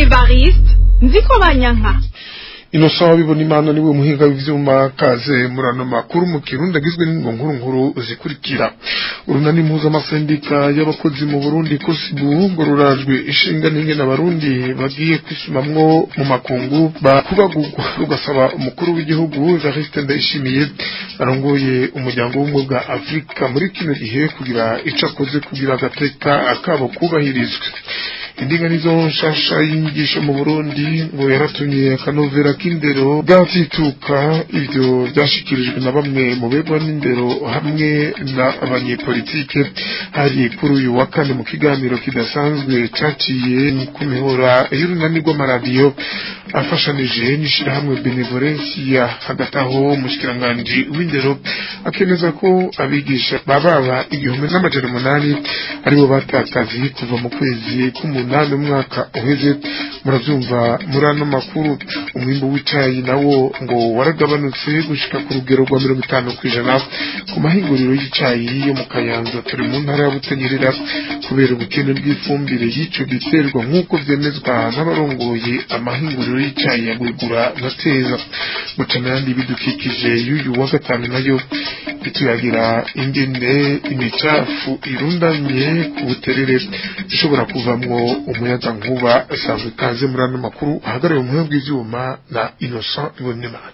evariste nziko banyanka inosaha bibona imana niwe muhinga w'ivyuma kaze murano makuru mu kirundi agizwe n'ingo nkuru nkuru zikurikira urunani mpuzamasendika y'abakozi mu burundi kosibu ngo rurajwe ishinga n'ingene abarundi bagiye kwisumamwo mu makungu bakubagurwa rugasaba umukuru w'igihugu evariste ndayishimiye arongoye umuryango w'ubumwe bwa afurika muri kino gihe kugira ico akoze kugira agateka akabo kubahirizwe indinganizo nshasha y'inyigisho mu burundi ngo yaratumye akanovera k'indero bwatituka ivyo vyashikirijwe na bamwe mu begwa n'indero hamwe n'abanyepolitike hari kuri uyu wa kane mu kiganiro kidasanzwe caciye ku mihora y'urunani rw'amaradiyo afashanije n'ishirahamwe benevolencia hagati aho umushikiranganji w'indero akemeza ko abigisha bababa igihumbi n'amajana umunani aribo batakazi kuva mu kwezi k'umunani umwaka uheze muravyumva muri ano makuru umwimbu w'icayi nawo ngo waragabanutse gushika ku rugero rwa mirongo itanu kw'ijana ku mahinguriro y'icayi yo mu kayanza turi mu ntara ya butanyerera kubera ubukene bw'ifumbire y'ico giterwa nk'uko vyemezwa n'abarongoye amahinguriro y'icayi ya gwegura na teza mucana yandi bidukikije y'uyu wa gatanu nayo ituyagira ingene imicafu irundanye ku buterere ishobora kuvamwo umuyaga nkuba asanzwe ikaze muri ano makuru ahagarariye umuhe bw'ivyuma na innocent ibonimana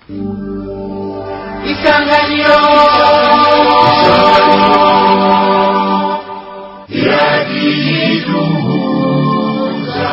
isanganiro iragiduhuza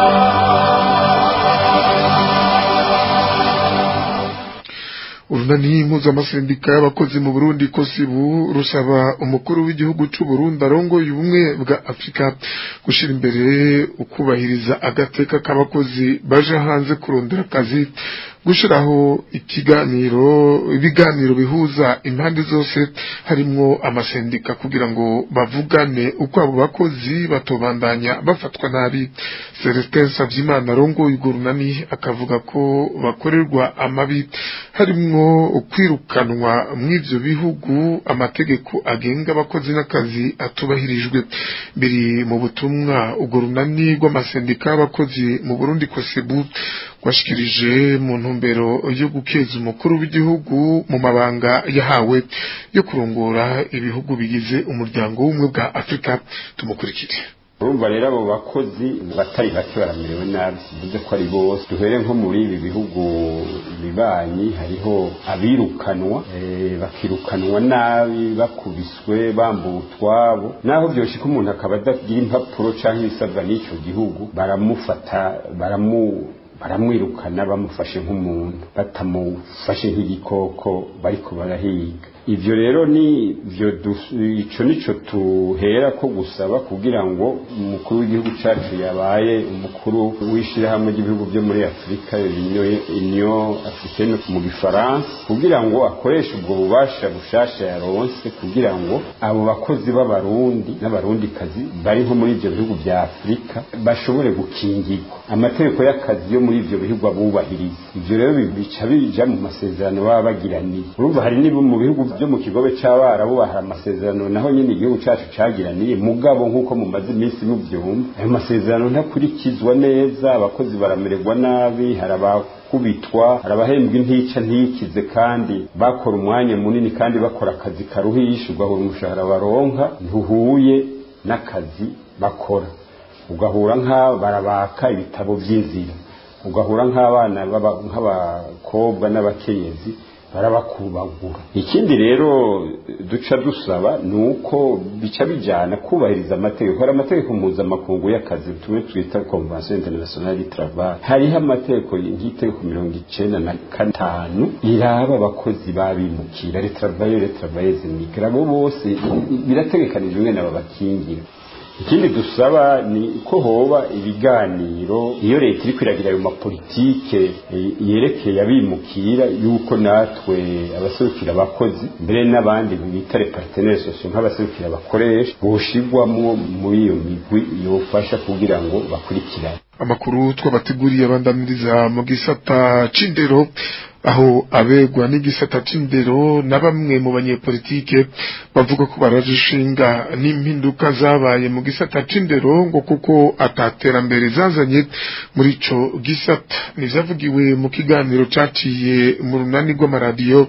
urunani mpuzamasendika y'abakozi mu burundi kosibu rusaba umukuru w'igihugu c'u burundi arongoye ubumwe bwa afurika gushira imbere ukubahiriza agateka k'abakozi baje hanze kurondera akazi gushiraho ikiganiro ibiganiro bihuza impande zose harimwo amasendika kugira ngo bavugane uko abo bakozi batobandanya bafatwa nabi Celestin Savyimana arongoye urwo runani akavuga ko bakorerwa amabi harimwo kwirukanwa mw'ivyo bihugu amategeko agenga abakozi n'akazi atubahirijwe biri mu butumwa urwo runani rw'amasendika y'abakozi mu Burundi kosebu rwashikirije mu ntumbero yo gukeza umukuru w'igihugu mu mabanga yahawe yo kurongora ibihugu bigize umuryango w'ubumwe bwa afurika tumukurikire urumva rero abo bakozi batari bake baramerewe nabi sivuze ko ari bose duhere nko muri ibi bihugu bibanyi hariho abirukanwa bakirukanwa nabi bakubiswe bambuwe utwabo naho byoshika umuntu akaba adagira impapuro cyangwa ibisabwa n'icyo gihugu baramufata baramu baramwirukana bamufashe nk'umuntu batamufashe nk'igikoko bariko barahiga ivyo rero ni vyo ico nico tuhera ko gusaba kugira ngo umukuru w'igihugu cacu yabaye umukuru w'ishirahamwe ry'ibihugu byo muri afurika union africaine mu gifaransa kugira ngo akoreshe ubwo bubasha bushasha yaronse kugira ngo abo bakozi b'abarundi n'abarundikazi bari nko muri ivyo bihugu vya afurika bashobore gukingirwa amategeko y'akazi yo muri ivyo bihugu abubahiriza ivyo rero bica bija mu masezerano baba bagiraniye urumva hari nibo mu bihugu byo mu kigobe c'abarabu bahari amasezerano naho nyine igihugu cacu cagiraniye mugabo nk'uko mumaze iminsi muvyumva ayo masezerano ntakurikizwa neza abakozi baramererwa nabi hari abakubitwa hari abahembwa intica ntikize kandi bakora umwanya munini kandi bakora akazi karuhisha ugahura umushahara baronka ntihuhuye n'akazi bakora ugahura nk'aba barabaka ibitabo by'inzira ugahura nk'abana nk'abakobwa n'abakenyezi barabakubagura ikindi rero duca dusaba ni uko bica bijyana kubahiriza amategeko hari amategeko mpuzamakungu y'akazi tumwe twita convention internationale du travail hariho amategeko nk'itegeko mirongo icenda na gatanu iraba abakozi babimukira les travailleurs les travailleuses migrants abo bose birategekanijwe ngene babakingira ikindi dusaba ni ko hoba ibiganiro iyo leta iri kwiragira ayo mapolitike yerekeye abimukira yuko natwe abaserukira abakozi mbere n'abandi bita repartenere sosiyo nk'abaserukira abakoresha boshigwamwo muri iyo migwi yofasha kugira ngo bakurikirane amakuru twabateguriye abandamiriza mu gisata c'indero aho abegwa n'igisata c'indero na bamwe mu banyepolitike bavuga ko baraje ishinga n'impinduka zabaye mu gisata c'indero ngo kuko ataterambere zazanye muri ico gisata nivyavugiwe mu kiganiro caciye mu runani rw'amaradiyo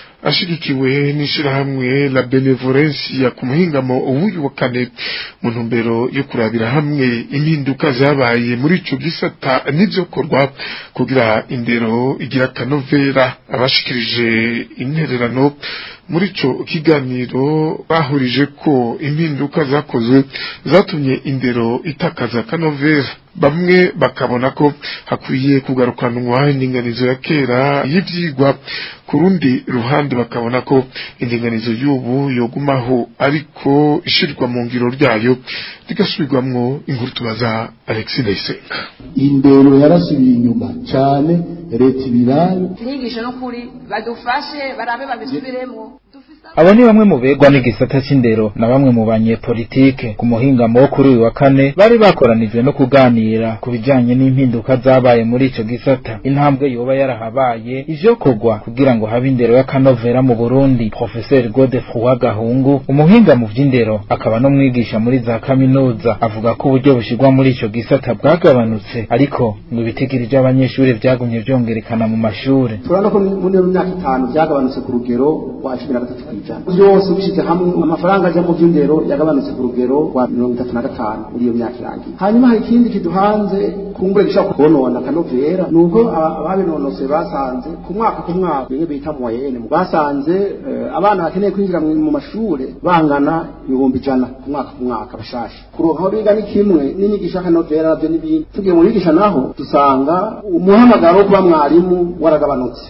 ashigikiwe n'ishirahamwe la benevolencia ku muhingamo uwuyu wa kane mu ntumbero yo kurabira hamwe impinduka zabaye muri ico gisata n'ivyokorwa kugira indero igira akanovera abashikirije intererano muri ico kiganiro bahurije ko impinduka zakozwe zatumye indero itakaza akanovera bamwe bakabona ko hakwiye kugarukanwa indinganizo ya kera y'ivyigwa ku rundi ruhande bakabona ko indinganizo y'ubu yogumaho ariko ishirwa mu ngiro ryayo rigasubirwamwo inkuru tubaza Alexis Ndayisenga indero yarasubiye inyuma cyane leta ibirabe inyigisho n'ukuri badufashe barabe babisubiremo abo ni bamwe mu begwa n'igisata c'indero na bamwe mu banyepolitike ku muhingamo wo kuri uyu wa kane bari bakoranijwe no kuganira ku bijanye n'impinduka zabaye muri ico gisata intambwe yoba yarahabaye ivyokorwa kugira ngo habe indero y'akanovera mu burundi profeseri godefroi gahungu umuhinga mu vy'indero akaba n'umwigisha muri za kaminuza avuga ko uburyo bushirwa muri ico gisata bwagabanutse ariko ngo ibitigiri vy'abanyeshuri vyagumye vyongerekana mu mashure turabona ko muri iyo myaka itanu byagabanutse ku rugero rwa cumi na gatatu kw'ijana byose ubishyize hamwe amafaranga ajya mu by'indero yagabanutse ku rugero rwa mirongo itatu na gatanu muri iyo myaka irangiye hanyuma hari ikindi kiduhanze kumbure gishobora konona akanovera ni uko ababinonoseye basanze ku mwaka ku mwaka bimwe bita mu wayene basanze abana bakeneye kwinjira mu mashure bangana ibihumbi ijana ku mwaka ku mwaka bashasha kuronka aho biga ni kimwe n'inyigisho y'akanovera navyo n'ibindi tugiye mu bigisha naho dusanga umuhamagaro wo kuba mwarimu waragabanutse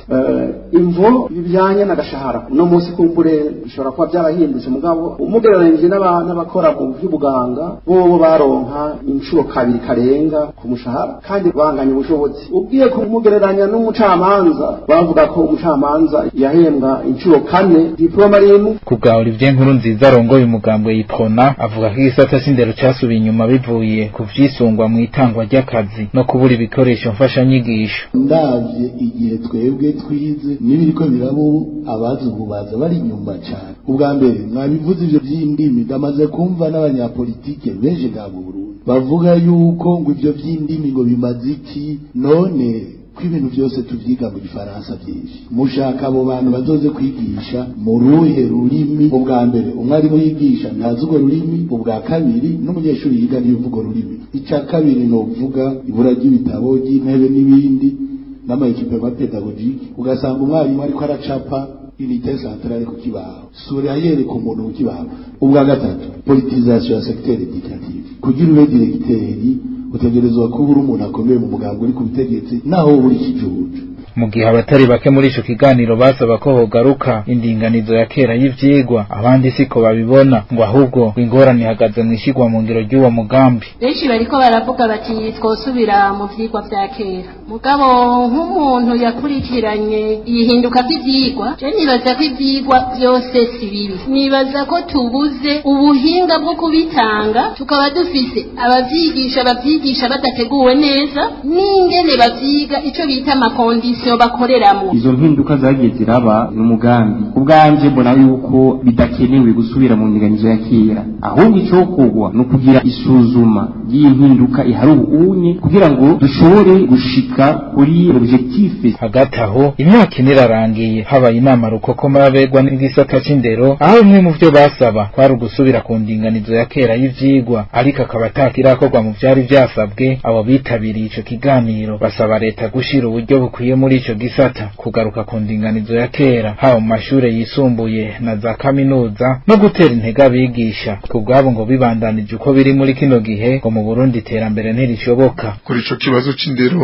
imvo bijanye n'agashahara uno munsi kumbure bishobora kuba byarahindutse mugabo umugereranije n'abakora mu by'ubuganga bobo baronka inshuro kabiri karenga ku mushahara kandi banganya ubushobozi ubwiye kumugereranya n'umucamanza bavuga ko umucamanza yahembwa inshuro kane diploma rimwe ku bwa Olivier Nkuru nziza arongoye umugambwe yiprona avuga ko igisata c'indero casubiye inyuma bivuye ku vyisungwa mu itangwa ry'akazi no kubura ibikoresho mfashanyigisho ndavye igihe twebwe twize n'ibiriko birabo abazi ubu baza bari inyuma cyane ubwa mbere mwabivuze ivyo vy'indimi ndamaze kumva n'abanyapolitike benshi nga mu Burundi bavuga yuko ngo ivyo vy'indimi ngo bimaze iki none ko ibintu byose tuvyiga mu gifaransa byinshi mushaka abo bantu bazoze kwigisha mu ruhe rurimi ubwa mbere umwarimu yigisha ntazi urwo rurimi ubwa kabiri n'umunyeshuri yiga ntibivuga rurimi icya kabiri ni uvuga ibura ry'ibitabo ry'intebe n'ibindi n'amaekipema pedagogike ugasanga umwarimu ariko aracapa unité centrale ku kibaho sura yereka umuntu ku kibaho ubwa gatatu politisation ya secteur éducatif kugira ube directeri utegerezwa kuba uri umuntu akomeye mu mugambi uri ku butegetsi naho uri ikijuju mu gihe abatari bake muri ico kiganiro basaba ko hogaruka indinganizo ya kera y'ivyigwa abandi siko babibona ngo ahubwo ingorane ihagaze mu ishigwa mu ngiro ry'uwo mugambi benshi bariko baravuga bati twosubira mu vyigwa vya kera mugabo nk'umuntu yakurikiranye ihinduka vy'ivyigwa je nibaza ko ivyigwa vyose si bibi nibaza ko tubuze ubuhinga bwo kubitanga tukaba dufise abavyigisha bavyigisha badateguwe neza n'ingene bavyiga ico bita amakondisiyo bakoreramwo izo mpinduka zagiye ziraba ni umugambi ubwanje mbona yuko bidakenewe gusubira mu ndinganizo ya kera ahubwo icokorwa ni ukugira isuzuma ry'iyi mpinduka ihari ubunye kugira ngo dushobore gushika kuri objectif hagati aho imyaka ine irarangiye habaye inama rukokoma y'abegwa n'igisata c'indero aho bimwe mu vyo basaba kwari ugusubira ku ndinganizo ya kera y'ivyigwa ariko akaba atakirakorwa mu vyari vyasabwe abo bitabiriye ico kiganiro basaba leta gushira uburyo bukwiye muri ico gisata kugaruka ku ndinganizo ya kera haba mu mashure yisumbuye na za kaminuza no gutera intege abigisha ku bwabo ngo bibandanije uko biri muri kino gihe ngo mu Burundi iterambere ntirishoboka kuri ico kibazo c'indero abigisha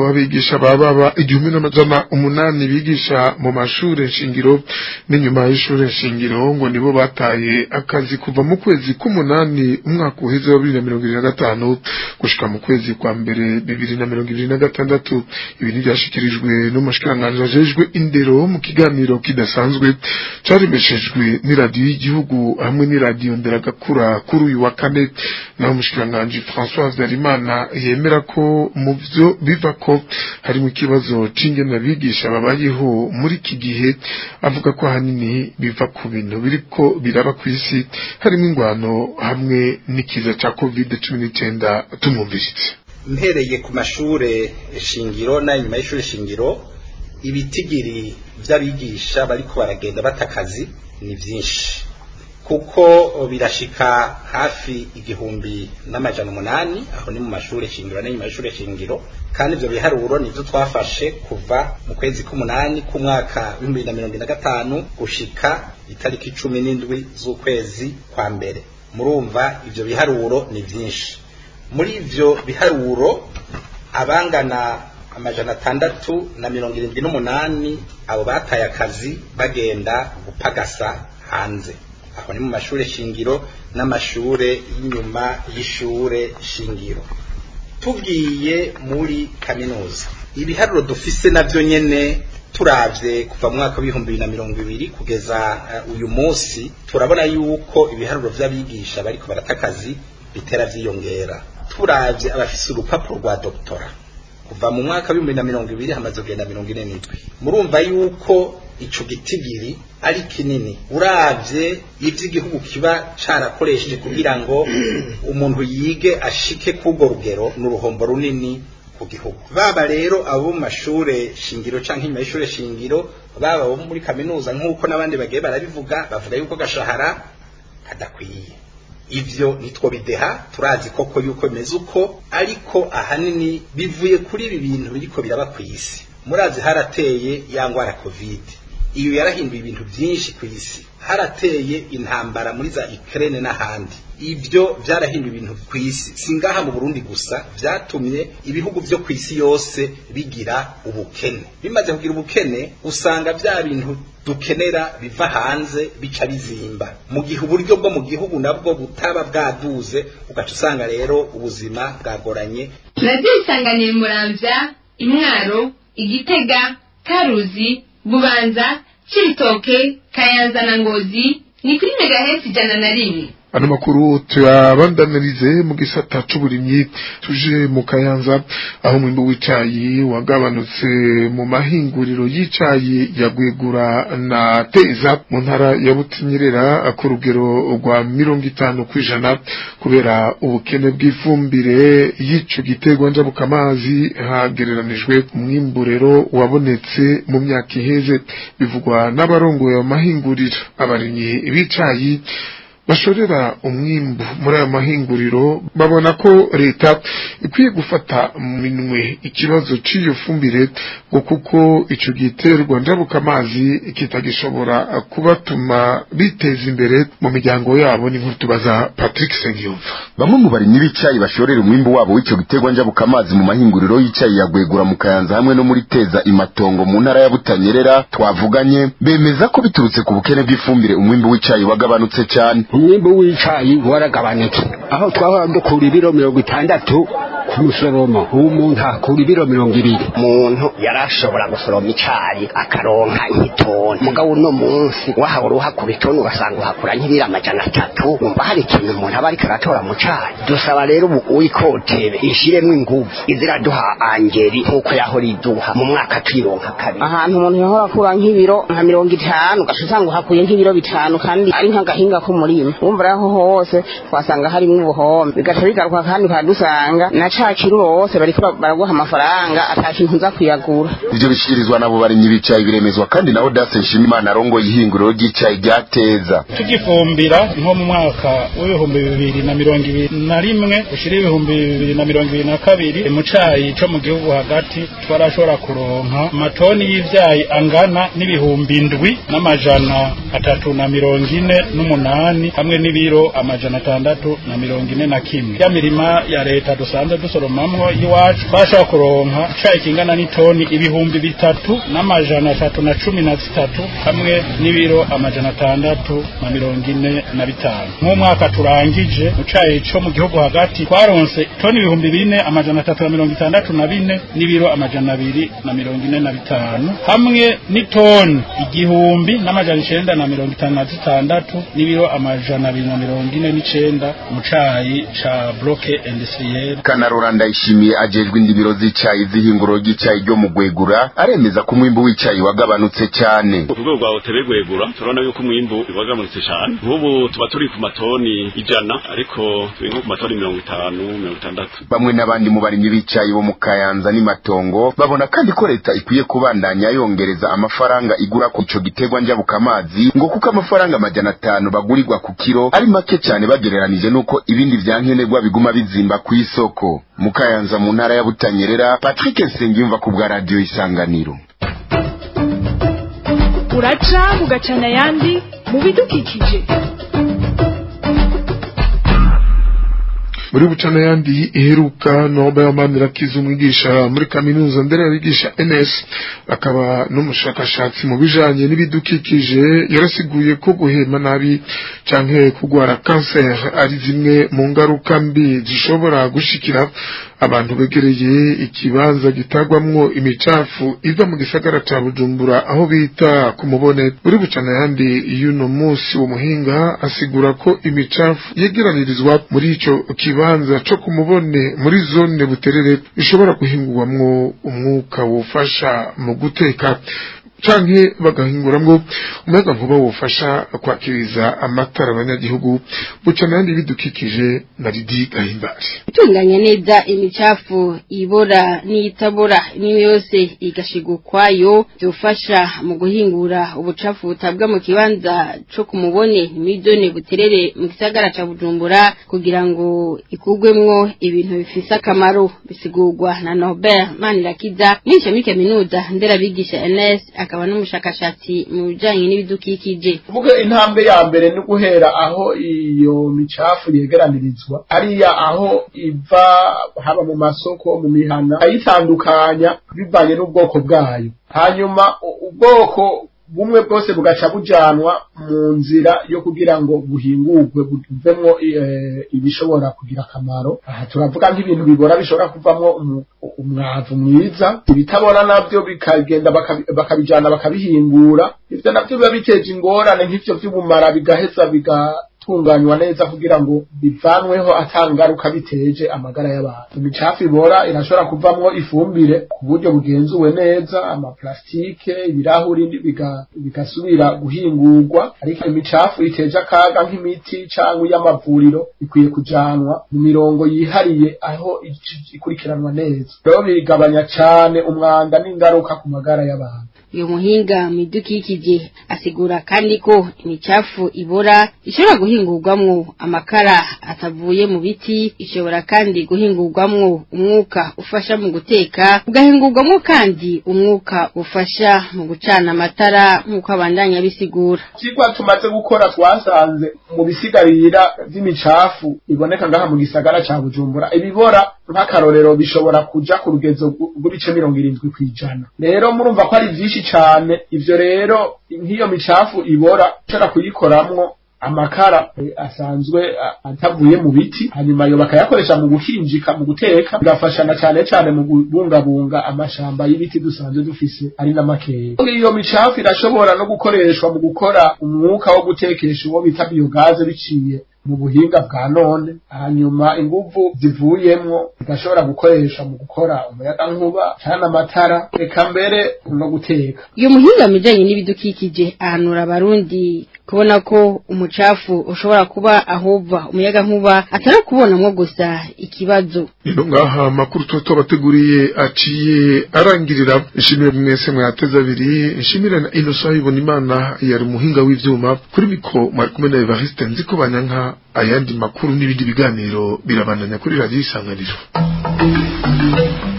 abigisha bababa igihumbi n'amajana umunani bigisha mu mashure shingiro n'inyuma y'ishure shingiro ngo nibo bataye akazi kuva mu kwezi k'umunani umwaka uheze wa bibiri na mirongo ibiri na gatanu gushika mu kwezi kwa mbere bibiri na mirongo ibiri na gatandatu ibi ntibyashikirijwe n'umushikiranganji ajejwe indero mu kiganiro kidasanzwe caremeshejwe n'iradiyo y'igihugu hamwe n'iradiyo nderagakura kuri uyu wa kane naho umushikiranganji François Habyarimana yemera ko mu vyo biva ko harimo ikibazo c'ingene abigisha babayeho muri iki gihe avuga ko ahanini biva ku bintu biriko biraba kw'isi harimo ingwano hamwe n'ikiza ca covid cumi n'icenda tumwumvise mpereye ku mashure shingiro n'anyuma y'ishure shingiro ibitigiri vy'abigisha bariko baragenda bata akazi ni vyinshi kuko birashika hafi igihumbi n'amajana umunani aho ni mu mashure shingiro n'inyuma y'ishure shingiro kandi ivyo biharuro nivyo twafashe kuva mu kwezi k'umunani k'umwaka w'ibihumbi na mirongo na gatanu gushika itariki cumi n'indwi z'ukwezi kwa mbere murumva ivyo biharuro ni vyinshi muri ivyo biharuro abangana amajana atandatu na mirongo irindwi n'umunani abo bataye akazi bagenda gupagasa hanze aho ni mu mashure shingiro n'amashure y'inyuma y'ishure shingiro tugiye muri kaminuza ibiharuro dufise navyo nyene turavye kuva mu mwaka w'ibihumbi bibiri na mirongo ibiri kugeza uh, uyu munsi turabona yuko ibiharuro vy'abigisha bariko barata akazi bitera vyiyongera turavye abafise urupapuro rwa doktora kuva mu mwaka w'ibihumbi na mirongo ibiri hamaze kugenda mirongo ine n'indwi murumva yuko ico gitigiri ari kinini uravye ivy'igihugu kiba carakoresheje kugira ngo umuntu yige ashike k'urwo rugero n'uruhombo runini ku gihugu baba rero abo mu mashure shingiro canke inyuma y'ishure shingiro baba abo muri kaminuza nk'uko n'abandi bagiye barabivuga bavuga yuko gashahara kadakwiye ivyo nitwo bideha turazi koko yuko bimeze uko ariko ahanini bivuye kuri ibi bintu biriko biraba kw'isi murazi harateye ya ngwara covid iyo yarahinduye ibintu byinshi ku isi harateye intambara muri za Ukraine n'ahandi ivyo vyarahinduye ibintu ku isi singaha mu Burundi gusa vyatumye ibihugu vyo ku isi yose bigira ubukene bimaze kugira ubukene usanga vya bintu dukenera biva hanze bica bizimba mu gihe uburyo bwo mu gihugu nabwo butaba bwaduze ugaca usanga rero ubuzima bwagoranye radiyo isanganiye muramvya imwaro igitega karuzi bubanza cibitoke kayanza na ngozi ni kuri megahesi ijana na rimwe ano makuru tuyabandanirize mu gisata c'uburimyi tuje mu kayanza aho umwimbu w'icayi wagabanutse mu mahinguriro y'icayi ya gwegura na teza mu ntara ya butinyerera ku rugero rwa mirongo itanu kw'ijana kubera ubukene bw'ifumbire y'ico giterwa njabukamazi hagereranijwe umwimbu rero wabonetse mu myaka iheze bivugwa n'abarongoye amahinguriro abarimyi b'icayi bashorera umwimbu muri ayo mahinguriro babona ko leta ikwiye gufata minwe ikibazo cy'iyo fumbire ngo kuko icyo giterwa ndabuka amazi kitagishobora kubatuma biteza imbere mu miryango yabo ni nkuru tubaza Patrick Sengiyumva bamwe mu barimyi b'icyayi bashorera umwimbu wabo w'icyo giterwa njabuka amazi mu mahinguriro y'icyayi yagwegura mu kayanza hamwe no muri teza imatongo mu ntara ya Butanyerera twavuganye bemeza ko biturutse ku bukene bw'ifumbire umwimbu w'icyayi wagabanutse cyane umwimbu w'icayi waragabanutse aho twahora dukura ibiro mirongo itandatu ku musoromo ubu umuntu akura ibiro mirongo ibiri umuntu yarashobora gusoroma icayi akaronka nk'itoni mugabo uno munsi wahahora uhakura itoni ugasanga uhakura nk'ibiro amajana atatu wumva hari ikintu umuntu aba ariko aratora mu cayi dusaba rero ubu uyikotebe ishiremwo inguvu iziraduha angeri nk'uko yahora iduha mu mwaka tuyironka kabiri ahantu umuntu yahora akura nk'ibiro nka mirongo itanu ugaca usanga uhakuye nk'ibiro bitanu kandi ari nk'agahinga k'umurima wumva rero hose twasanga harimwo ubuhombe bigaca bigaruka kandi ukadusanga na ca kiro hose bariko baraguha amafaranga ata kintu uza kuyagura ivyo bishikirizwa nabo barimyi b'icayi biremezwa kandi nawe Dase Nshimimana arongo ihinguriro ry'icayi ryateza tugifumbira nko mu mwaka w'ibihumbi bibiri na mirongo ibiri na rimwe ushira ibihumbi bibiri na mirongo ibiri na kabiri mu cayi co mu gihugu hagati twarashobora kuronka amatoni y'ivyayi angana n'ibihumbi indwi n'amajana atatu na mirongo ine n'umunani hamwe n'ibiro amajana atandatu na mirongo ine na kimwe ya mirima ya leta dusanzwe dusoromamwo iwacu twashobora kuronka icayi kingana n'itoni ibihumbi bitatu n'amajana atatu na cumi na zitatu hamwe n'ibiro amajana atandatu na mirongo ine na bitanu nk'umwaka turangije mu cayi co mu gihugu hagati twaronse toni ibihumbi bine amajana atatu na mirongo itandatu na bine n'ibiro amajana abiri na mirongo ine na bitanu hamwe n'itoni igihumbi n'amajana icenda na mirongo itanu na zitandatu n'ibiro amajana abiri na mirongo ine n'icenda mu cayi ca bloke industriel kanarora ndayishimiye ajejwe indimiro z'icayi z'ihinguro ry'icayi ryo mu gwegura aremeza ko umwimbu w'icayi wagabanutse cyane ku rwego rwa hoteli gwegura turabona yuko umwimbu wagabanutse cyane nk'ubu tuba turi ku matoni ijana ariko turi nko ku matoni mirongo itanu mirongo itandatu bamwe n'abandi mu barimyi b'icayi bo mu kayanza n'imatongo babona kandi ko leta ikwiye kubandanya yongereza amafaranga igura ku ico giterwa njabukamazi ngo kuko amafaranga amajana atanu bagurirwa ku kiro ari make cyane bagereranije n'uko ibindi vyankenerwa biguma bizimba ku isoko mu kayanza mu ntara ya butanyerera patrick nsengiyumva ku bwa radiyo isanganiro uraca ugacana ayandi mu bidukikije muri bucana yandi iheruka noba yamanirakiza umwigisha muri kaminuza ndera yabigisha NS akaba n'umushakashatsi mu bijanye n'ibidukikije yarasiguye ko guhema nabi canke kugwara cancer ari zimwe mu ngaruka mbi zishobora gushikira abantu begereye ikibanza gitagwamwo imicafu iva mu gisagara ca Bujumbura aho bita ku mubone muri bucana yandi y'uno munsi wo muhinga asigura ko imicafu yegeranirizwa muri ico kibanza co ku mubone muri zone buterere ishobora guhingurwamwo umwuka wofasha mu guteka canke bagahinguramwo umuyaga nkuba wofasha kwakiriza amatara abanyagihugu buca nandi bidukikije na Lidi Gahimbari itunganya neza imicafu ibora n'iyitabora imwe yose igashigwa ukwayo byofasha mu guhingura ubucafu butabwa mu kibanza co ku mubone miliyoni buterere mu gisagara ca Bujumbura kugira ngo ikugwemwo ibintu bifise akamaro bisigurwa na Norbert Manirakiza n'ishami kaminuza nderabigisha NS akaba n'umushakashatsi mu bijanye n'ibidukikije vuga intambwe ya mbere ni guhera aho iyo micafu yegeranirizwa ariya aho iva haba mu masoko mu mihana ayitandukanya bivanye n'ubwoko bwayo hanyuma ubwoko bumwe bwose bugaca bujanwa mu nzira yo kugira ngo buhingurwe buvemwo ibishobora kugira akamaro aha turavuga nk'ibintu bibora bishobora kuvamwo umwavu mwiza ibitabora navyo bikagenda bakabijana bakabihingura ivyo navyo biba biteje ingorane nk'ivyo vy'ubumara bigaheza biga tunganywa neza kugira ngo bivanweho atangaruka biteje amagara y'abantu imicafu ibora irashobora kuvamwo ifumbire ku buryo bugenzuwe neza amaplastike ibirahuri bigasubira guhingurwa ariko imicafu iteje akaga nk'imiti cyangwa iy'amavuriro ikwiye kujanwa mu mirongo yihariye aho ikurikiranwa neza rero bigabanya cyane umwanda n'ingaruka ku magara y'abantu uyu muhinga mu idukikije asigura kandi ko imicafu ibora ishobora guhingurwamwo amakara atavuye mu biti ishobora kandi guhingurwamwo umwuka ufasha mu guteka ugahingurwamwo kandi umwuka ufasha mu gucana amatara nk'uko abandanya bisigura ikigwa tumaze gukora twasanze mu bisigarira by'imicafu iboneka ngaha mu gisagara ca bujumbura ibibora nk'akarorero bishobora kuja ku rugezo rw'ibice mirongo irindwi kw'ijana rero murumva ko ari vyinshi cane ivyo rero nk'iyo micafu ibora ushobora kuyikoramwo amakara asanzwe atavuye mu biti hanyuma yo bakayakoresha mu guhinjika mu guteka bigafashana cyane cyane mu kubungabunga amashamba y'ibiti dusanzwe dufise ari n'amakeya iyo micafu irashobora no gukoreshwa mu gukora umwuka wo gutekesha uwo bita biyogaze biciye mu buhinga bwa none hanyuma inguvu zivuyemwo zigashobora gukoresha mu gukora umuyagankuba cyane amatara reka mbere no guteka iyo muhinga mu bijanye n'ibidukikije ahanura abarundi kubona ko umucafu ushobora kuba ahova umuyaga nkuba atari kubonamwo gusa ikibazo rero ngaha amakuru tuba tubateguriye aciye arangirira nshimire mwese mwateze abiri nshimire na inosa ibona imana yari umuhinga w'ivyuma kuri miko mwari kumwe na evariste nzi ko banyanka ayandi makuru n'ibindi biganiro birabandanya kuri radiyo isanganiro